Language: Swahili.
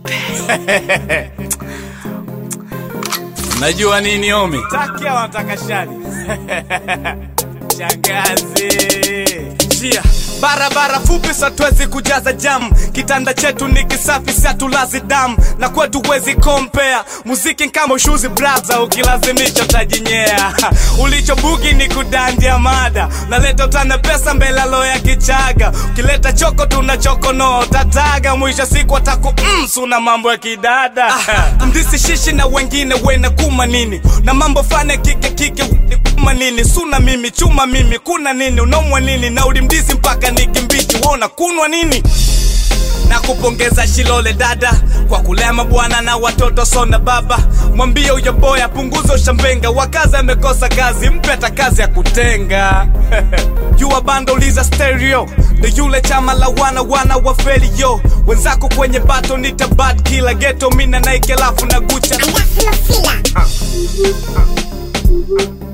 Najua nini omi? Takia wanataka shari. Shangazi. Njia barabara fupi satwezi kujaza jam kitanda chetu ni kisafi satulazi damu na kwetu wezi kompea muziki kama ushuzi braza ukilazimisha utajinyea ulichobugi ni kudandia mada naleta utana pesa mbelalo ya kichaga ukileta choko tuna chokonoa tataga mwisho siku ataku msu na mambo ya kidada mdisi shishi na wengine wena kuma nini na mambo fane kike kike kuma nini suna mimi chuma mimi kuna nini unaumwa nini na ulimdisi mpaka nikimbichi wona kunwa nini na kupongeza Shilole dada kwa kulema bwana na watoto sona baba, mwambie huyo boy apunguze ushambenga, wakazi amekosa kazi, mpe hata kazi ya kutenga jua bando liza stereo ndo yule chama la wana wana wa feli yo wenzako kwenye bato nita bad killer ghetto mina Nike alafu na Gucci Alafu Mafila